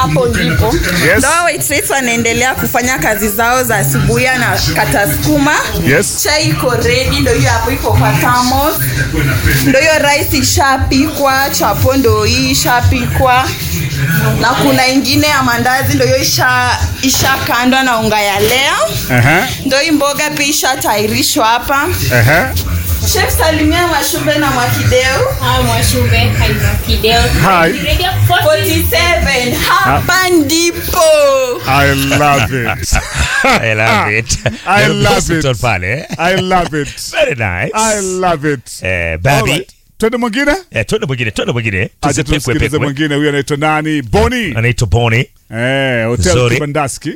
hapo ndipo Yes. ndo waitress wanaendelea kufanya kazi zao za asubuhi na kata sukuma Yes. chai iko ready ndo hiyo hapo iko kwa thermos ndo hiyo rice ishapikwa chapo ndo hii ishapikwa na kuna ingine ya mandazi ndo hiyo isha ishakandwa na unga ya lea Aha. ndo hii mboga pia ishatayarishwa hapa Aha. chef salimia mashube na mwakideu Hi, Mwashube. Hi, Fidel. Hi. Radio 40. 47 hapa ndipo I love it. I love it. I Nairobi love Hospital it. pale. eh? I love it. Very nice. I love it. Eh, baby. Alright. Twende mwingine? Eh, twende mwingine, twende mwingine. Acha Tusipekwe tumsikilize pekwe. mwingine. Huyu anaitwa nani? Boni. Anaitwa Boni. Eh, Hotel Nzuri. Kibandaski.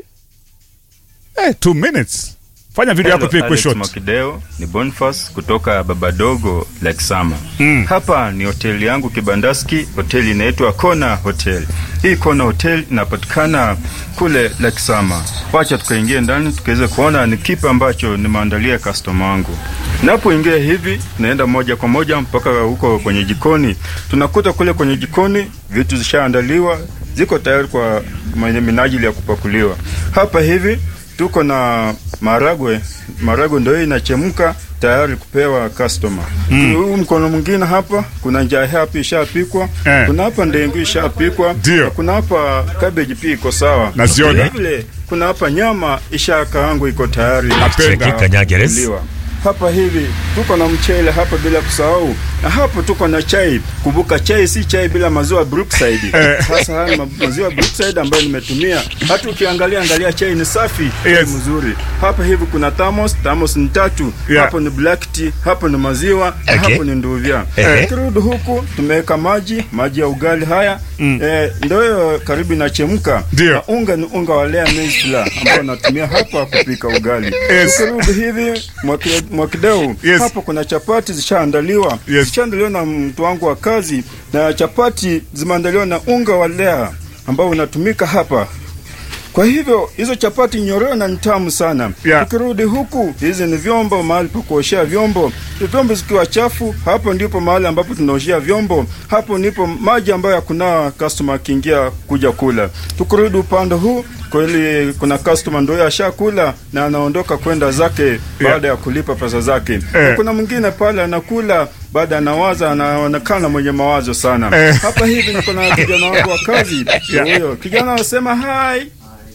Eh, two minutes. Fanya video yako Hello, pia ikuwe Alex short. Mwakideo ni Boniface kutoka Babadogo Lake Sama. Hapa ni hoteli yangu Kibandaski, hoteli inaitwa Kona Hotel. Hii Kona Hotel inapatikana kule Lake Sama. Wacha tukaingie ndani tukaweze kuona ni kipi ambacho nimeandalia customer wangu. Napoingia hivi naenda moja kwa moja mpaka huko kwenye jikoni. Tunakuta kule kwenye jikoni vitu zishaandaliwa, ziko tayari kwa mwenye minajili ya kupakuliwa. Hapa hivi tuko na maragwe maragwe ndio hii inachemka tayari kupewa customer huu mkono mwingine hapa kuna njaa hapa ishapikwa Eh. kuna hapa ndengu ishapikwa Ndio. na kuna hapa cabbage pia iko sawa Naziona. Vile vile kuna hapa nyama ishakaangwa iko tayari Napenda. ya Kanyageres. kuliwa. hapa hivi tuko na mchele hapa bila kusahau na hapo tuko na chai kumbuka chai si chai bila maziwa brookside sasa haya ma- maziwa brookside ambayo nimetumia hata ukiangalia angalia chai ni safi chai Yes. mzuri hapa hivi kuna thermos thermos ni tatu Yeah. hapo ni black tea hapo ni maziwa na Okay. hapo ni nduvya Ehe. kirudi huku tumeweka maji maji ya ugali haya eh, ndio hiyo karibu inachemka Ndio. na unga ni unga wa lea maize flour ambao natumia hapa kupika ugali Yes. tukirudi hivi mwaki- mwakideu Yes. hapo kuna chapati zishaandaliwa Yes. zishaandaliwa na mtu wangu wa kazi na chapati zimeandaliwa na unga wa lea ambao unatumika hapa kwa hivyo hizo chapati nyororo na ni tamu sana Yeah. tukirudi huku hizi ni vyombo mahali pa kuoshea vyombo vyombo zikiwa chafu hapo ndipo mahali ambapo tunaoshea vyombo hapo ndipo maji ambayo hakunawa customer akiingia kuja kula tukirudi upande huu kweli kuna customer ndio ashakula na anaondoka kwenda zake baada ya kulipa pesa zake Eh. kuna mwingine pale anakula baada anawaza anaonekana mwenye mawazo sana Eh. hapa hivi niko na kijana wangu wa kazi huyo kijana anasema hai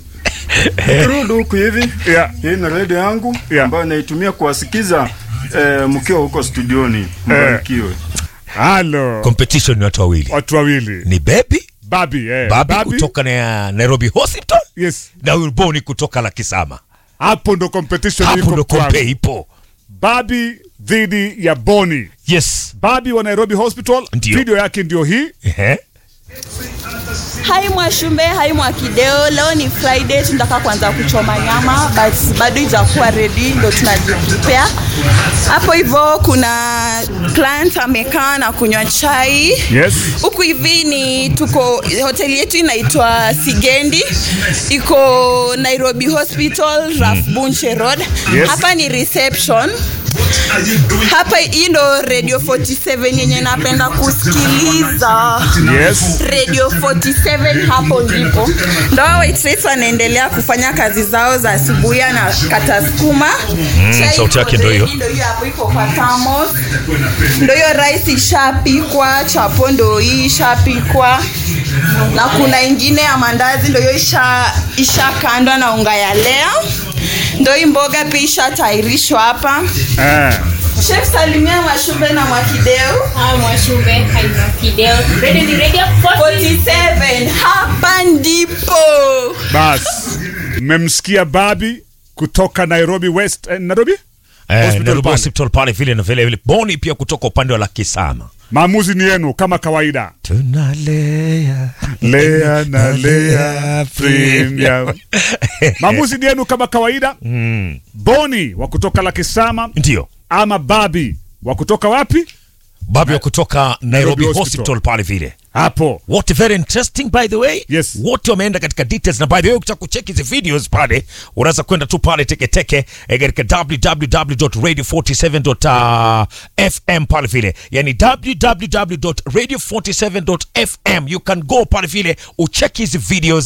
Turudi huku hivi Yeah. hii ni redio yangu Yeah. ambayo naitumia kuwasikiza eh, mkiwa huko studioni mbarikiwe Halo. Competition ni watu wawili. Watu wawili. Ni Baby, Babi, eh. Babi kutoka na Nairobi Hospital Yes. na huyu Boni kutoka Lakisama. Hapo ndo competition Hapo iko ndo kwangu. kompe ipo. Babi dhidi ya Boni. Yes. Babi wa Nairobi Hospital. Ndio. Video yake ndio hii. Ehe. hai mwashumbe hai mwakideo leo ni friday tunataka kuanza kuchoma nyama but bado ijakuwa ready ndo tunajiprepare hapo hivyo kuna client amekaa na kunywa chai Yes. huku hivi ni tuko hoteli yetu inaitwa sigendi iko nairobi hospital raf bunche road Yes. hapa ni reception hapa hii ndo radio 47 yenye napenda kusikiliza Yes. radio 47 hapo ndipo ndo hao waitress wanaendelea kufanya kazi zao za asubuhi na kata sukuma Chai sauti iko yake ndo hiyo. ready, ndo hiyo hapo iko kwa thermos ndo hiyo rice ishapikwa chapo ndo hii ishapikwa na kuna ingine ya mandazi ndo hiyo isha ishakandwa na unga ya lea ndo hii mboga pia ishatayarishwa hapa Eh. chef salimia mashube na mwakideu Hi, Mwashube. Hi, Fidel. Radio ni Radio 40. 47 hapa ndipo Bas. Mmemsikia Babi kutoka Nairobi West. Eh, Nairobi? Eh, Hospital Nairobi pale. Hospital pale vile na vile vile. Boni pia kutoka upande wa Lakisama. Maamuzi ni yenu kama kawaida. Tunalea. Lea na Lea Premium. Maamuzi ni yenu kama kawaida. Mm. Boni wa kutoka Lakisama Ndio. ama Babi wa kutoka wapi? Babi wa kutoka Nairobi Nairobi Hospital, Hospital. pale vile. Hapo. Wote very interesting by the way. Yes. Wote wameenda katika details na by the way ukitaka kucheck hizi videos pale unaweza kwenda tu pale teketeke eh, katika www.radio47.fm pale vile. Yani www.radio47.fm you can go pale vile ucheck hizi videos